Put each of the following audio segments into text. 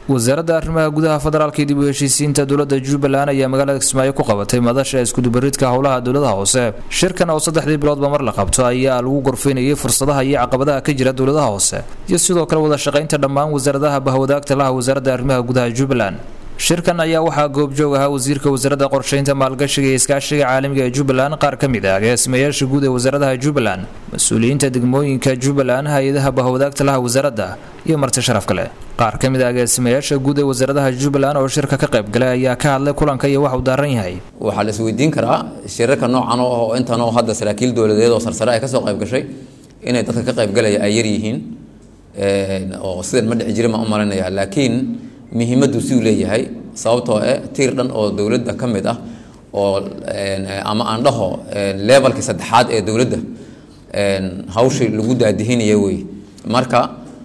wasaaradda arrimaha gudaha federaalka iyo dib u heshiisiinta dowladda jubbaland ayaa magaalada kismaayo ku qabatay madasha iskudubaridka howlaha dowladaha hoose shirkan oo saddexdii biloodba mar la qabto ayaa lagu gorfaynayay fursadaha iyo caqabadaha ka jira dowladaha hoose iyo sidoo kale wada shaqaynta dhammaan wasaaradaha bahwadaagta laha wasaaradda arrimaha gudaha jubbaland shirkan ayaa waxaa goobjoog ahaa wasiirka wasaaradda qorshaynta maalgashiga iyo iskaashiga caalamiga ee jubbaland qaar ka mid ah agaasimayaasha guud ee wasaaradaha jubbaland mas-uuliyiinta degmooyinka jubbaland hay-adaha bahwadaagta laha wasaaradda iyo marti sharaf kale qaar ka mid ah agaasimayaasha guud ee wasaaradaha jubbaland oo shirka ka qayb galay ayaa ka hadlay kulanka iyo wax uu daaran yahay waxaa la isweydiin karaa shirarka noocan oo ah oo intan oo hadda saraakiil dowladeed oo sarsare ay kasoo qayb gashay inay dadka ka qayb galaya ay yar yihiin oo sidan ma dhici jirin ma u malinaya laakiin muhiimaddu si uu leeyahay sababtoo eh tiir dhan oo dowladda ka mid ah oo ama aan dhaho levelkii saddexaad ee dowladda hawshii lagu daadihinaya wey marka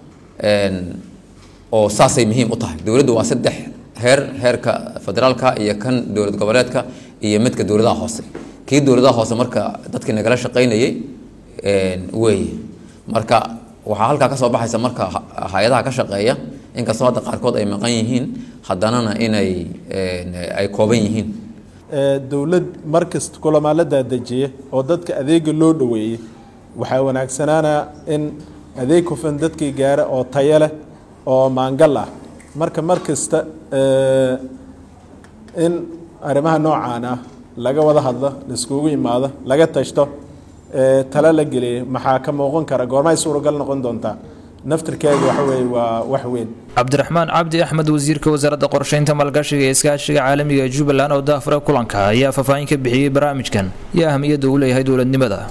oo saasay muhiim u tahay dowladdu waa saddex heer heerka federaalka iyo kan dowlad goboleedka iyo midka dowladaha hoose kii dowladaha hoose marka dadkii nagala shaqaynayay weeye marka waxaa halkaa kasoo baxaysa marka hay-adaha ka shaqeeya inkastoo hadda qaarkood ay maqan yihiin haddanana inay ay kooban yihiin dowlad markasta kulamaa la daadajiya oo dadka adeega loo dhoweeyey waxaa wanaagsanaanaa in adeeg hufan dadkii gaara oo tayo leh oo maangal ah marka mar kasta in arrimaha noocaan ah laga wada hadlo laiskugu imaado laga tashto talo la geliya maxaa ka muuqan kara goormay suuragal noqon doontaa naftirkeega waxa weeye waa wax weyn cabdiraxmaan cabdi axmed wasiirka wasaaradda qorshaynta maalgashiga ee iskaashiga caalamiga ee jubbaland oo daafure kulanka ayaa faahfaahin ka bixiyey barnaamijkan iyo ahamiyadda uu leeyahay dowladnimada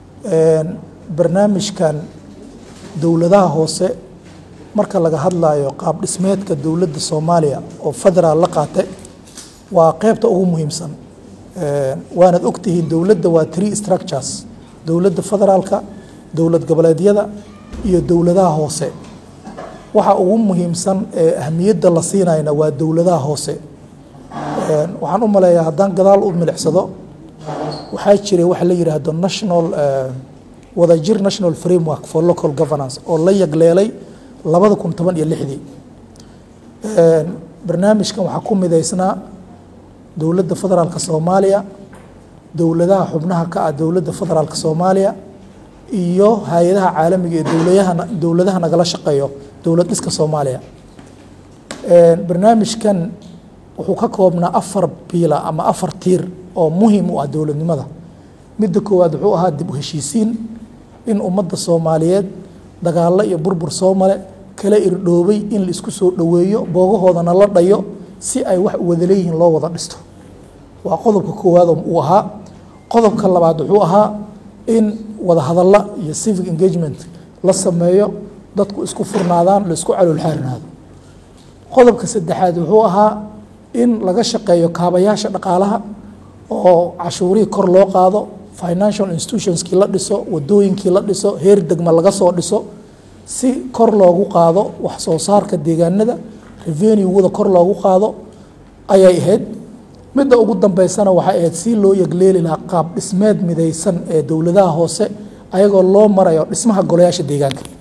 barnaamijkan dowladaha hoose marka laga hadlayo qaab dhismeedka dowladda soomaaliya oo federaal la qaatay waa qeybta ugu muhiimsan waanaad ogtihiin dowladda waa tree structures dowladda federaalka dowlad goboleedyada iyo dowladaha hoose waxa ugu muhiimsan ee ahmiyadda la siinayna waa dowladaha hoose waxaan u maleeyaa haddaan gadaal u milicsado waxaa jiray waxa la yidhaahdo national wadajir national framework for local governance oo la yagleelay labada kun toban iyo lixdii barnaamijkan waxaa ku midaysnaa dowladda federaalka soomaaliya dowladaha xubnaha ka ah dowladda federaalka soomaaliya iyo hay-adaha caalamiga ee dowladaha dowladaha nagala shaqeeyo dowlad dhiska soomaaliya barnaamijkan wuxuu ka koobnaa afar biila ama afar tiir oo muhiim u ah dowladnimada midda koowaad wuxuu ahaa dib u heshiisiin in ummadda soomaaliyeed dagaallo iyo burbur soo male kala irdhoobay in la isku soo dhoweeyo boogahoodana la dhayo si ay wax wada leeyihiin loo wada dhisto waa qodobka koowaad uu ahaa qodobka labaad wuxuu ahaa in wada hadalla iyo civic engagement la sameeyo dadku isku furnaadaan la isku caloolxaarinaado qodobka saddexaad wuxuu ahaa in laga shaqeeyo kaabayaasha dhaqaalaha oo cashuurihii kor loo qaado financial institutionskii la dhiso wadooyinkii la dhiso heer degma laga soo dhiso si kor loogu qaado wax soo saarka deegaanada revenue-wada kor loogu qaado ayay ahayd midda ugu dambeysana waxay ahayd si loo yegleeli lahaa qaab dhismeed midaysan ee dowladaha hoose ayagoo loo marayo dhismaha golayaasha deegaanka